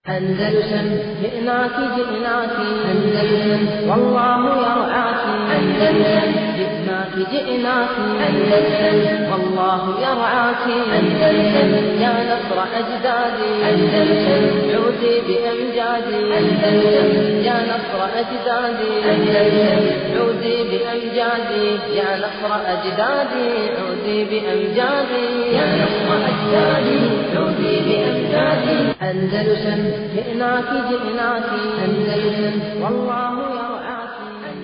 أندلسن جئناك جئناك أندلسن والله يرعاك أندلسن جئناك جئناك أندلسن والله يرعاك أندلسن يا نصر أجدادي أندلسن عودي بأمجادي أندلسن يا نصر أجدادي أندلسن عودي بأمجادي يا نصر أجدادي عودي بأمجادي يا نصر أجدادي عودي بأمجادي أندلسن جئناك جئناك أندلسن والله يرعاك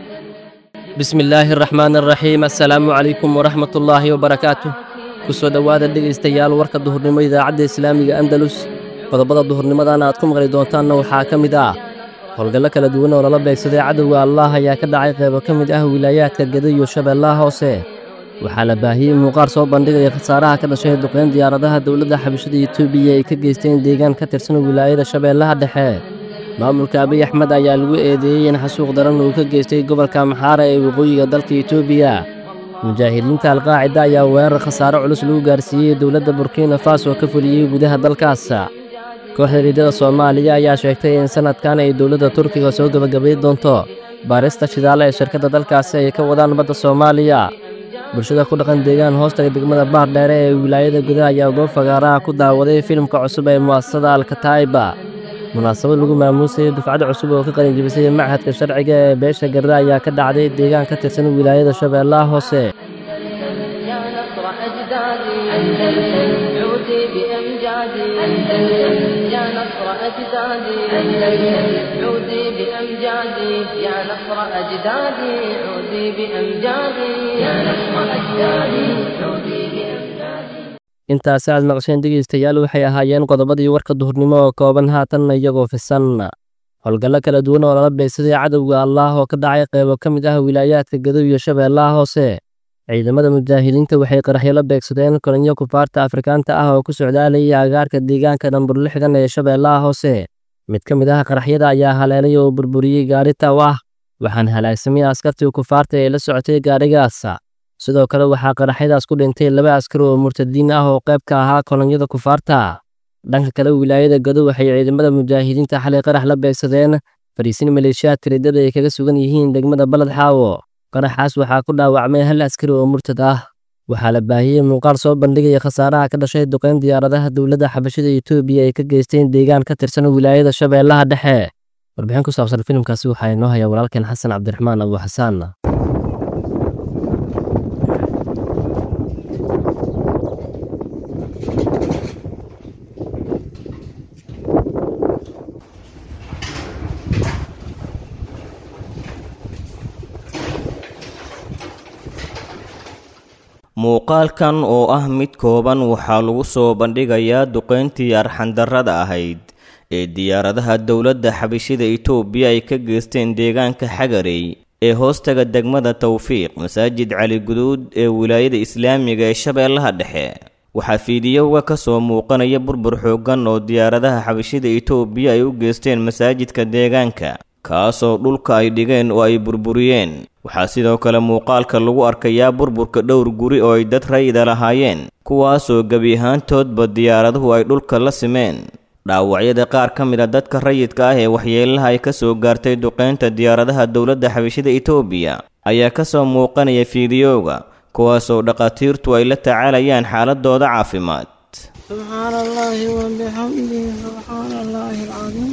bismi illaahi araxmaan araxiim assalaamu calaykum waraxmat ullaahi wabarakaatuh ku soo dhowaada dhegaystayaal warka duhurnimo idaacadda islaamiga andalus qodobada duhurnimadan aad ku maqli doontaanna waxaa ka mid ah howlgallo kala duwan oo lala beegsaday cadowga allaah ayaa ka dhacay qaybo ka mid ah wilaayaadka geda iyo shabeellaha hoose waxaa la baahiyey muuqaal soo bandhigaya khasaaraha ka dhashay duqeyn diyaaradaha dowladda xabashada etoobiya ay ka geysteen deegaan ka tirsan wilaayada shabeellaha dhexe maamulka abiy axmed ayaa lagu eedeeyey in xasuuq daran uu ka geystay gobolka maxaara ee waqooyiga dalka etoobiya mujaahidiinta alqaacida ayaa weerar khasaare culus lagu gaarsiiyey dowladda burkina faso ka fuliyey gudaha dalkaas kooxda riidada soomaaliya ayaa sheegtay in sanadkan ay dowladda turkiga soo gebagabay doonto baarista shidaale ee shirkadda dalkaasi ay ka wadaan badda soomaaliya bulshada ku dhaqan deegaan hoostaga degmada baar dheere ee wilaayada gudaha ayaa goob fagaaraha ku daawaday filimka cusub ee mu'asasada alkataiba munaasabad lagu maamuusayay dufcad cusub oo ka qalinjibisay machadka sharciga ee beesha garre ayaa ka dhacday deegaan ka tirsan wilaayada shabeellaha hoose يا نصر أجدادي أندلسن عودي بأمجادي أندلسن يا نصر أجدادي أندلسن عودي بأمجادي يا نصر أجدادي عودي بأمجادي يا نصر أجدادي عودي بأمجادي intaasi aad maqasheen dhegaystayaal waxay ahaayeen qodobadii warka duhurnimo oo kooban haatanna iyagoo fisan howlgallo kala duwan oo lala beegsaday cadowga allaah oo ka dhacay qaybo ka mid ah wilaayaadka gedo iyo shabeellaha hoose ciidamada mujaahidiinta waxay qaraxyo la beegsadeen kolinyo kufaarta afrikaanta ah oo ku socdaalayay agaarka deegaanka dhambur lixdan ee shabeellaha hoose mid ka mid ah qaraxyada ayaa haleelay oo burburiyey gaari taw ah waxaan halaagsamay askartii kufaarta ee la socotay gaarigaas sidoo kale waxaa qaraxyadaas ku dhintay laba askar oo murtadiin ah oo qayb ka ahaa kolonyada kufaarta dhanka kale wilaayada gado waxay ciidamada mujaahidiinta xalay qarax la beegsadeen fariisin maleeshiyaadka riddada ay kaga sugan yihiin degmada baled xaawo qaraxaas waxaa ku dhaawacmay hal askari oo murtad ah waxaa la baahiyey muuqaal soo bandhigaya khasaaraha ka dhashay duqeyn diyaaradaha dowladda xabashada etoobiya ay ka geysteen deegaan ka tirsan wilaayada shabeellaha dhexe warbixin ku saabsan filimkaasi waxaa inoo haya walaalkeen xasan cabdiraxmaan abu xasaan muuqaalkan oo ah mid kooban waxaa lagu soo bandhigayaa duqeyntii arxandarrada ahayd ee diyaaradaha dowladda xabashida itoobiya ay ka geysteen deegaanka xagarey ee hoostaga degmada tawfiiq masaajid cali guduud ee wilaayada islaamiga ee shabeellaha dhexe waxaa fiidiyowga ka soo muuqanaya burbur xooggan oo diyaaradaha xabashida itoobiya ay u geysteen masaajidka deegaanka kaasoo dhulka ay dhigeen oo ay burburiyeen waxaa sidoo kale muuqaalka lagu arkayaa burburka dhowr guri oo ay dad rayida lahaayeen kuwaasoo gebi ahaantoodba diyaaraduhu ay dhulka la simeen dhaawacyada qaar ka mid a dadka rayidka ah ee waxyeelaha ay ka soo gaartay duqeynta diyaaradaha dowladda xabashida itoobiya ayaa ka soo muuqanaya fiidiyowga kuwaasoo dhakhaatiirtu ay la tacaalayaan xaaladooda caafimaad سبحان الله وبحمده سبحان الله العظيم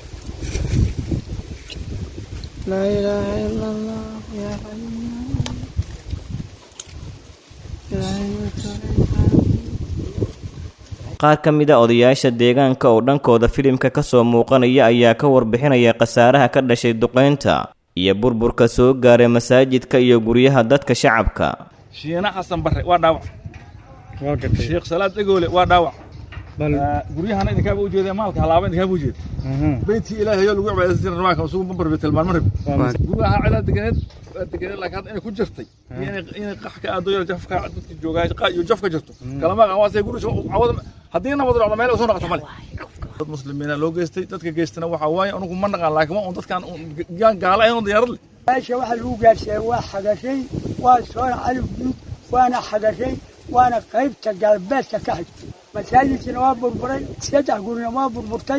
لا إله إلا الله يا حي يا حي qaar ka mid a odayaasha deegaanka oo dhankooda filimka ka soo muuqanaya ayaa ka warbixinaya khasaaraha ka dhashay duqeynta iyo burburka soo gaaray masaajidka iyo guryaha dadka shacabka shiina xasan barre waa dhaawac sheekh salaad egoole waa dhaawac guryahana idinkaaba ujeeda maalka halaaba idinkaaba ujeeda beytkii ilaahay oo lagu cibaadaysan jiray rabaanka isugu bambar tilmaan marib guryaha cidaa deganeed waa deganeed laakiin hadda inay ku jirtay iyo inay inay qax ka aado yar jafka dadka joogaa qa iyo jaf ka jirto kalama qan waasay guri cawada haddii nabad dhacdo meel soo noqoto male dad muslimiina loo geystay dadka geystana waxaa waaye anugu ma naqaan laakiin waa un dadkaan yaan gaala ahayn oo diyaarad leh meesha waxa lagu gaarsiiyey waa xagashay waa soona calif guud waana xagashay waana qaybta galbeedka ka xigtay masaajidkina waa burburay saddex gurina waa burburtay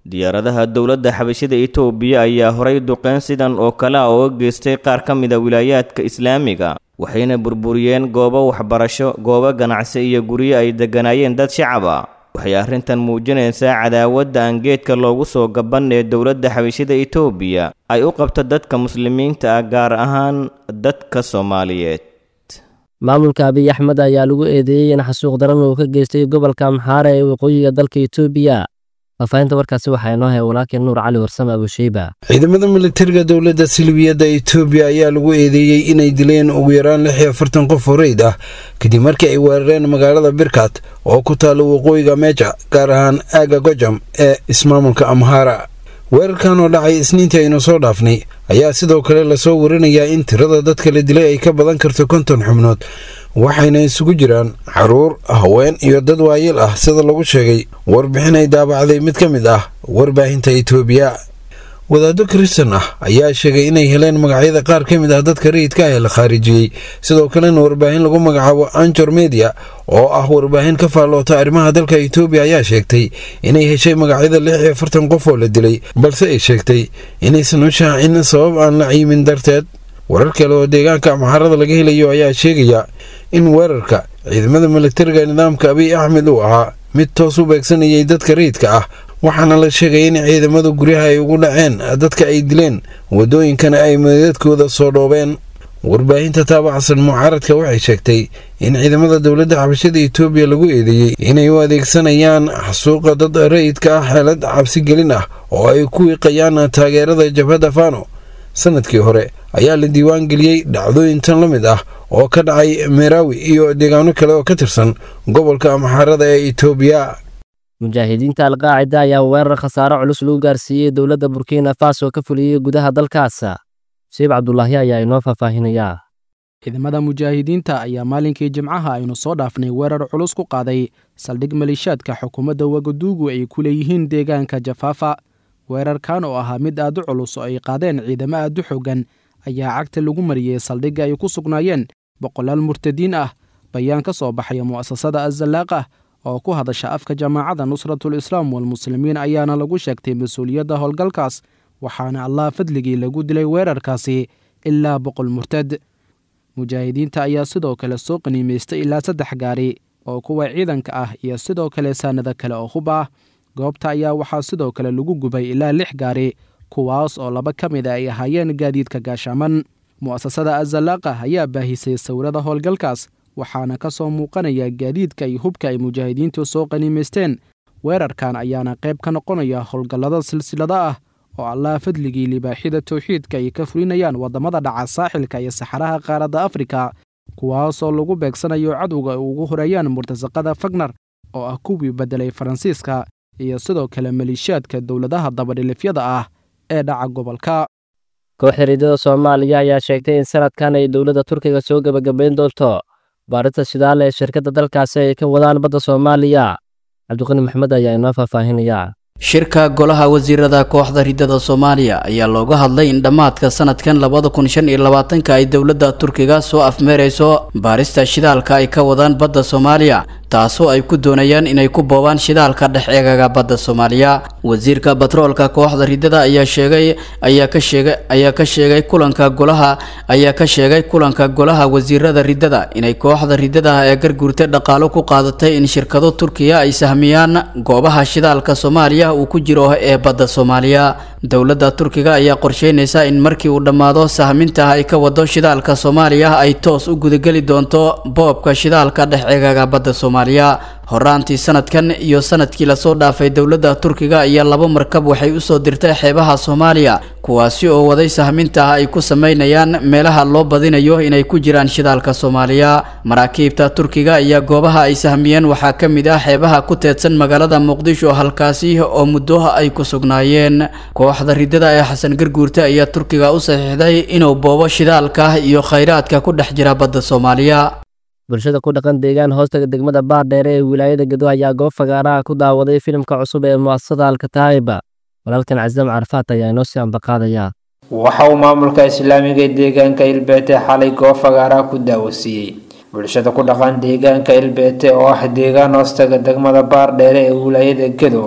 diyaaradaha dowladda xabashida itoobiya ayaa horay duqeyn sidan oo kale ah ooga geystay qaar ka mid a wilaayaadka islaamiga waxayna burburiyeen goobo waxbarasho goobo ganacsi iyo guryo ay degganaayeen dad shacab ah waxay arrintan muujinaysaa cadaawadda aan geedka loogu soo gaban ee dowladda xabashida itoobiya ay u qabto dadka muslimiinta ah gaar ahaan dadka soomaaliyeed maamulka abiy axmed ayaa lagu eedeeyey in xasuuq daran uu ka geystay gobolka amxaara ee waqooyiga dalka itoobiya faafahinta warkaasi waxaa inoo hay walaalkeen nuur cali warsame abusheyba ciidamada militariga dowladda silbiyadda itoobiya ayaa lagu eedeeyey inay dileen ugu yaraan lix iyo afartan qof oo reyd ah kadib markii ay weerareen magaalada birkat oo ku taalla waqooyiga meja gaar ahaan aaga gojam ee ismaamulka amhara weerarkan oo dhacay isniintii aynu soo dhaafnay ayaa sidoo kale lasoo warinayaa in tirada dadka la dilay ay ka badan karto konton xubnood waxayna isugu jiraan caruur haween iyo dad waayil ah sida lagu sheegay warbixin ay daabacday mid ka mid ah warbaahinta itoobiya wadaaddo kristan ah ayaa sheegay inay heleen magacyada qaar ka mid ah dadka rayidka ah ee la khaarijiyey sidoo kalena warbaahin lagu magacaabo anjor media oo ah warbaahin ka faalloota arrimaha dalka itoobiya ayaa sheegtay inay heshay magacyada lix iyo afartan qof oo la dilay balse ay sheegtay inaysan u shaacin sabab aan la ciimin darteed warar kale oo deegaanka amxaarada laga helayo ayaa sheegaya in weerarka ciidamada militariga nidaamka abiy axmed uu ahaa mid toos u beegsanayay dadka rayidka ah waxaana la sheegay in ciidamadu guryaha ay ugu dhaceen dadka ay dileen waddooyinkana ay meedadkooda soo dhoobeen warbaahinta taabacsan mucaaradka waxay sheegtay in ciidamada dowladda xabashada itoobiya lagu eedeeyey inay u adeegsanayaan xasuuqa dad rayidka ah xeelad cabsigelin ah oo ay ku wiiqayaan taageerada jabhadda fano sanadkii hore ayaa la diiwaan geliyey dhacdooyin tan la mid ah oo ka dhacay meraawi iyo deegaano kale oo ka tirsan gobolka amxaarada ee itoobiya mujaahidiinta alqaacida ayaa weerar khasaare culus lagu gaarsiiyey dowladda burkina faso ka fuliyey gudaha dalkaas shiib cabdulaahi ayaa inoo faahfaahinayaa ciidamada mujaahidiinta ayaa maalinkii jimcaha aynu soo dhaafnay weerar culus ku qaaday saldhig maleeshaadka xukuumadda wagaduugu ay ku leeyihiin deegaanka jafaafa weerarkan oo ahaa mid aad u culus oo ay qaadeen ciidamo aad u xoogan ayaa cagta lagu mariyey saldhigga ay ku sugnaayeen boqolaal murtadiin ah bayaan ka soo baxaya mu'asasada azalaaqah oo ku hadasha afka jamaacadda nusratul islaam walmuslimiin ayaana lagu sheegtay mas-uuliyadda howlgalkaas waxaana allah fadligii lagu dilay weerarkaasi ilaa boqol murtad mujaahidiinta ayaa sidoo kale soo qaniimaystay ilaa saddex gaari oo kuwa ciidanka ah iyo sidoo kale saanado kale oo hub ah goobta ayaa waxaa sidoo kale lagu gubay ilaa lix gaari kuwaas oo laba ka mid a ay ahaayeen gaadiidka gaashaaman mu'asasada azalaaqa ayaa baahisay sawirada howlgalkaas waxaana ka soo muuqanaya gaadiidka iyo hubka ay mujaahidiintu soo qaniimaysteen weerarkan ayaana qayb ka noqonaya howlgallada silsilada ah oo allah fadligii libaaxida towxiidka ay ka fulinayaan waddamada dhaca saaxilka iyo saxaraha qaaradda afrika kuwaasoo lagu beegsanayo cadowga ay ugu horeeyaan murtasaqada fagnar oo ah kuwii beddelay faransiiska iyo sidoo kale maleeshiyaadka dowladaha dabadhilifyada ah ee dhaca gobolka kooxda riidada soomaaliya ayaa sheegtay in sanadkan ay dowladda turkiga soo gebagabayn doonto baarinta shidaale ee shirkadda dalkaasi ay ka wadaan badda soomaaliya cabdiqani maxmed ayaa inoo faahfaahinaya shirka golaha wasiirada kooxda ridada soomaaliya ayaa looga hadlay in dhammaadka sanadkan labada kun shan iyo labaatanka ay dowladda turkiga soo afmeerayso baarista shidaalka ay ka wadaan badda soomaaliya taasoo ay ku doonayaan inay ku boobaan shidaalka dhex eegaga badda soomaaliya wasiirka batroolka kooxda ridada ayaa sheegay ayaa ka sheegay ayaa ka sheegay kulanka golaha ayaa ka sheegay kulanka golaha wasiirada ridada inay kooxda ridada ee garguurta dhaqaalo ku qaadatay in shirkado turkiya ay sahmiyaan goobaha shidaalka soomaaliya uu ku jiro ee badda soomaaliya dowladda turkiga ayaa qorsheynaysa in markii uu dhammaado sahminta ay ka wado shidaalka soomaaliya ay toos u gudageli doonto boobka shidaalka dhex eegaga badda soomaaliya horaantii sanadkan iyo sanadkii lasoo dhaafay dowladda turkiga ayaa laba markab waxay usoo dirtay xeebaha soomaaliya kuwaasi oo waday sahminta ay ku sameynayaan meelaha loo badinayo inay ku jiraan shidaalka soomaaliya maraakiibta turkiga ayaa goobaha ay sahmiyeen waxaa ka mid ah xeebaha ku teedsan magaalada muqdisho halkaasi oo muddo ay ku sugnaayeen kooxda ridada ee xasan garguurta ayaa turkiga u saxiixday inuu boobo shidaalka iyo khayraadka ku dhex jira badda soomaaliya bulshada ku dhaqan deegaan hoostaga degmada baardheere ee wilaayada gedo ayaa goob fagaaraha ku daawaday filimka cusub ee mu'asasada alkataa'iba walaalkan casam carafaat ayaa inoo sii ambaqaadaya waxa uu maamulka islaamiga ee deegaanka ilbeete xalay goob fagaaraha ku daawasiiyey bulshada ku dhaqan deegaanka ilbeete oo ah deegaan hoostaga degmada baardheere ee wilaayada gedo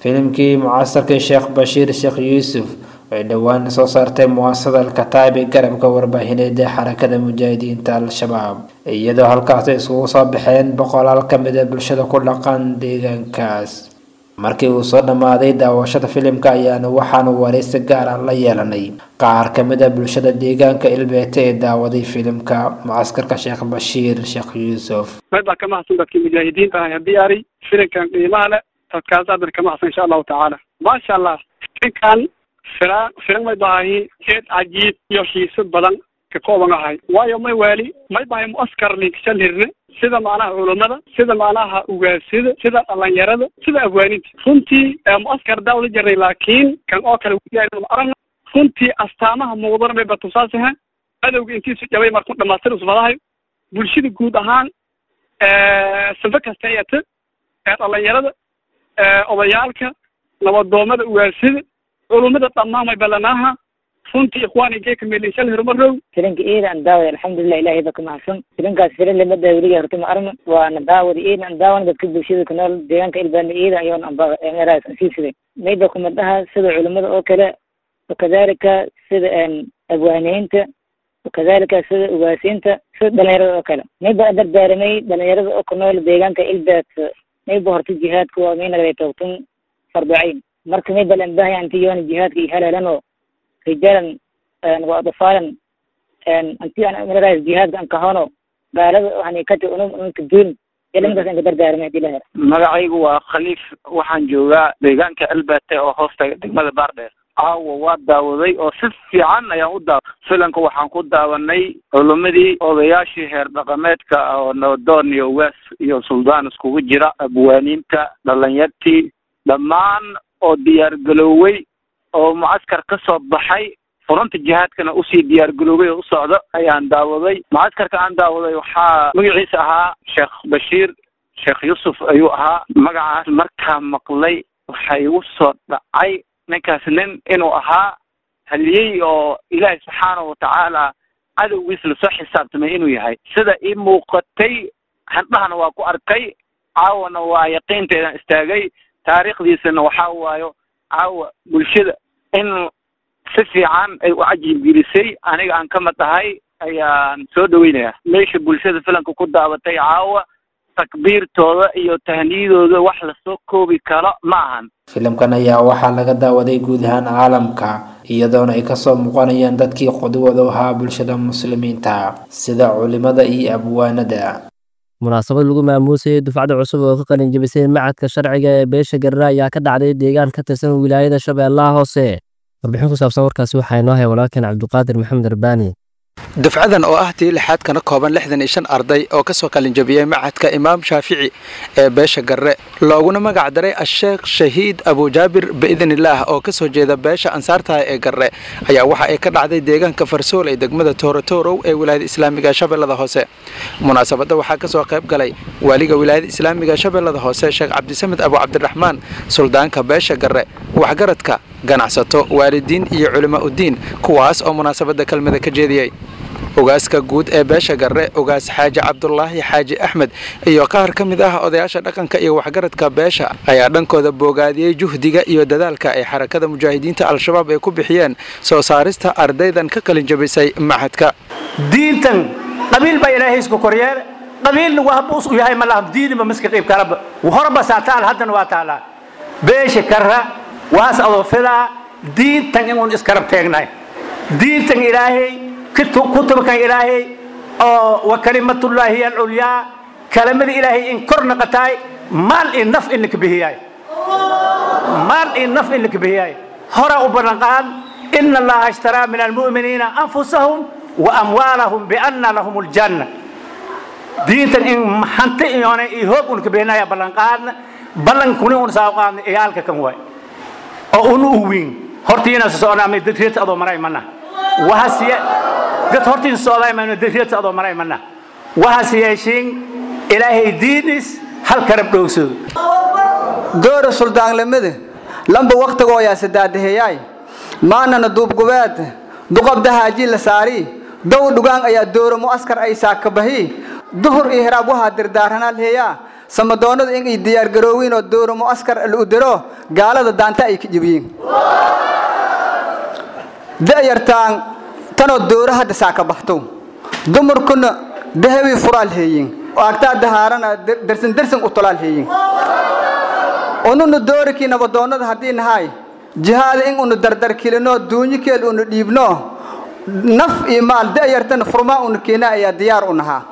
filimkii mucasarkii sheekh bashiir sheekh yuusuf ay dhowaan soo saartay muwaasada alkataib ee garabka warbaahineed ee xarakada mujaahidiinta al-shabaab iyadoo halkaasi iskugu soo baxeen boqolaal ka mid a bulshada ku dhaqan deegaankaas markii uu soo dhammaaday daawashada filimka ayaanu waxaanu waraysi gaar ah la yeelanay qaar ka mid a bulshada deegaanka ilbeete ee daawaday filimka mucaskarka sheekh bashiir sheekh yuusuf mid baa ka mahadsan dadkii mujaahidiinta ahay diyaari filimkan qiimaha leh dadkaas aad ka mahadsan insha allahu tacaala maasha allah filimkan filan filan may bahahi jeed cajiib iyo xiiso badan ka kooban ahay waayo may waali may bahay muaskar linkishan hirne sida macnaha culummada sida macnaha ugaasida sida dhalinyarada sida afwaaninta runtii muaskar daawada jiray laakiin kan oo kale aragna runtii astaamaha muuqdana bay batusaasiha adowga intiisu jabay markuu dhamaastir usmadahay bulshada guud ahaan sanfo kasta eeta ee dhalinyarada odayaalka nabadoomada ugaasida culummada dhammaan way ballanaaha runtii ikhwaani geeka meelishal hirumarow filinka iida aan daawada alxamdulilah ilahay ba ka mahadsan filinkaas filin limada weliga horta ma arma waana daawada iida aan daawana dadka bulshada ku nool deegaanka ilbaana iida ayoon anbameraas asiisiday mayba kumadaha sida culimada oo kale wakadalika sida abwaaniyiinta wakadalika sida ugaasiinta sida dhalinyarada oo kale mayba dardaaramay dhalinyarada oo ku nool deegaanka ilbaat mayba horta jihaadka waa maynagay toogtun farducayn marka mayba lanbahay anti yoona jihaadka iyo haleelanoo rijalan wa adfaalan anti aan maraas jihaadka an kahono gaalada waxaan kati unum unka duun ilaminkaas an ka dardaarmay hadii la helo magacaygu waa khaliif waxaan joogaa deegaanka albate oo hoosta degmada baardheer caawa waa daawaday oo si fiican ayaan u daawa filanka waxaan ku daawanay culumadii odayaashii heer dhaqameedka oo nabadoon iyo ugaas iyo suldaan iskugu jira abwaaniinta dhalinyartii dhammaan oo diyaar garoowey oo mucaskar ka soo baxay furunta jihaadkana usii diyaar garoobay oo u socdo ayaan daawaday mucaskarka aan daawaday waxaa magaciisa ahaa sheekh bashiir sheekh yuusuf ayuu ahaa magacaas markaa maqlay waxa igu soo dhacay ninkaas nin inuu ahaa haliyey oo ilaahay subxaanahu watacaala cadowgiis lasoo xisaabtamay inuu yahay sida ii muuqatay handhahana waa ku arkay caawana waa yaqiinteedan istaagay taariikhdiisana waxaa waayo caawa bulshada in si fiican ay u cajiibgelisay aniga aan ka mid ahay ayaan soo dhaweynayaa meesha bulshada filanka ku daabatay caawa takbiirtooda iyo tahniyadooda wax lasoo koobi karo ma ahan filimkan ayaa waxaa laga daawaday guud ahaan caalamka iyadoona ay kasoo muuqanayaan dadkii qudwada u ahaa bulshada muslimiinta sida culimada iyo abwaanada munaasabad lagu maamuusayay dufcada cusub oo ka qalin jebisay macadka sharciga ee beesha garra ayaa ka dhacday deegaan ka tirsan wilaayada shabeellaha hoose warbixin ku saabsan warkaasi waxaa inoo haya walaalkeen cabdiqaadir maxamed arbaani dufcadan oo ah tii lixaad kana kooban lixdan iyo shan arday oo kasoo qalinjabiyey macadka imaam shaafici ee beesha garre looguna magac daray asheekh shahiid abujaabir biidnillaah oo kasoo jeeda beesha ansaartaha ee garre ayaa waxa ay ka dhacday deegaanka farsool ee degmada toorotorow ee wilaayada islaamiga shabeellada hoose munaasabadda waxaa kasoo qayb galay waaliga wilaayada islaamiga shabeellada hoose sheekh cabdisamed abu cabdiraxmaan suldaanka beesha garre waxgaradka ganacsato waalidiin iyo culimo uddiin kuwaas oo munaasabadda kelmada ka jeediyey ogaaska guud ee beesha garre ogaas xaaji cabdulaahi xaaji axmed iyo qaar ka mid ah odayaasha dhaqanka iyo waxgaradka beesha ayaa dhankooda boogaadiyey juhdiga iyo dadaalka ay xarakada mujaahidiinta al-shabaab ay ku bixiyeen soo saarista ardaydan ka qalin jabisay maxadka diintan qabiil baa ilaahay isku koryeele qabiilna waa habuus u yahay malaha diiniba miska qiib kalaba horba saa taal haddana waa taalaa beesha karra waas adoo filaa diintan inuun iskarab teegnahay diintan ilaahay kutubkan ilaahay oo wa kalimatullaahi hiya alculyaa kalamada ilaahay in kor naqataay maal iyo naf in laka bihiyaay maal iyo naf in laka bihiyaay hora u ballanqaad ina allaha ishtaraa min almu'miniina anfusahum wa amwaalahum bianna lahum aljanna diintan in hanti iyoona iyo hoog un ka bihinaya ballanqaadna ballankuni un saa qaadna iyaalka kan waay oo unu u weyn hortiina soconaamay dadreeta adoo maray mana wahasiye dad hortiin socdaymayno dadreeta adoo maray mana wahas yeeshiin ilaahay diinis hal karab dhowgsado doora suldaanlamada lamba waktigoo yaa sadaadaheeyaay maanana duubgubeed duqabda haaji la saari dow dhugaan ayaa dooro mu'askar ay saakabahi duhur iyo hiraab waxaa dirdaaranaa leeyaa samadoonada in ay diyaargaroowiin oo dowra mu'askar lu diro gaalada daanta ay ka jibiyiin da'yartaan tanoo dowra hadda saa ka baxto dumarkuna dahabii furaal heeyin agtaa dahaarana dersan dersan u tolaal heeyin ununa doorikii nabadoonnada haddii nahay jihaada in unu dardarkilino duunyikeel unu dhiibno naf iyo maal da'yartana furmaa unu keena ayaa diyaar u nahaa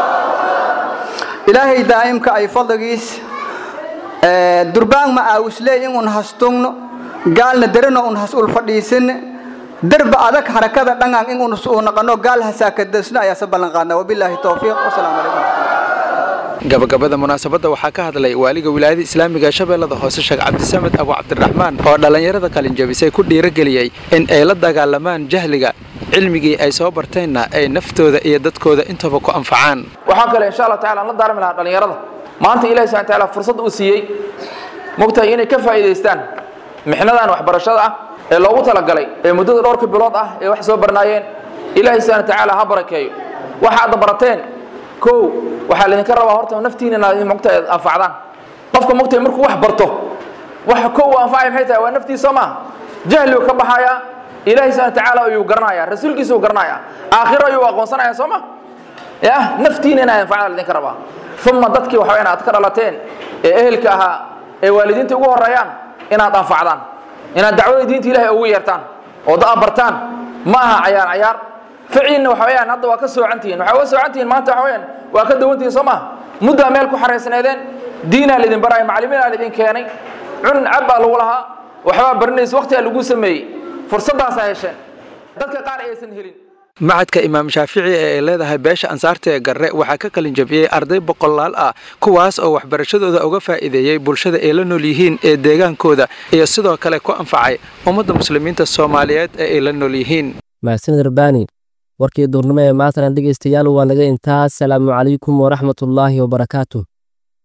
ilaahay daa'imka ay fadligiis durbaan ma aawisley in un hastungno gaalna derino un has ul fadhiisin derba adag harakada dhangaan in uu naqano gaal hasaakadasno ayaa se ballan qaadnaa wabilaahi towfiiq wasalaamu calaykum gabagabada munaasabadda waxaa ka hadlay waaliga wilaayada islaamiga shabeellada hoose sheekh cabdisamed abu cabdiraxmaan oo dhallinyarada qalinjabisay ku dhiirageliyey in ay la dagaalamaan jahliga cilmigii ay soo barteenna ay naftooda iyo dadkooda intaba ku anfacaan waxaa kale insha allah tacala aan la daarmi lahaa dhallinyarada maanta ilahi subxana taala fursad uu siiyey mogtahay inay ka faa'iidaystaan mixnadan waxbarashada ah ee loogu talagalay ee muddada dhowrka bilood ah ee wax soo barnaayeen ilaahay subxana tacaala ha barakeeyo waxa aad barateen kow waxaa laydinka rabaa horta naftiina inaad mogta anfacdaan qofka mogtay markuu wax barto waxa kow uu anfacaya maxay tahay waa naftiisa soo maaha jahligu ka baxayaa ilaahay subxana tacaala ayuu garanayaa rasuulkiisa uu garanayaa aakhiro ayuu aqoonsanaya soo ma ya naftiina inaad anfacdaan laydinka rabaa uma dadkii waxa inaad ka dhalateen ee ehelka ahaa ee waalidiinta ugu horeeyaan inaad anfacdaan inaad dacwada diinta ilahay ugu yeertaan oo da bartaan ma aha cayaar cayaar ficiinna waxa weyaan hadda waa ka soocantihiin waxaa uga soocantihiin maanta waxa weyaan waa ka dawantihiin soo maha muddaa meel ku xaraysneedeen diinaa laydin baraya macalimiinaa laydin keenay cun cab baa lagu lahaa waxbaa barinaysa waqtigaa lagu sameeyey fursaddaasaa hesheen dadka qaar aysan helin macadka imaam shaafici ee ay leedahay beesha ansaarta ee garre waxaa ka qalin jabiyey arday boqolaal ah kuwaas oo waxbarashadooda uga faa'iideeyey bulshada ay la nool yihiin ee deegaankooda iyo sidoo kale ku anfacay ummadda muslimiinta soomaaliyeed ee ay la nool yihiin mahadsanid rabbaani warkii duurnimo ee maantana dhegaystayaal waa naga intaas salaamu calaykum waraxmatullaahi wabarakaatu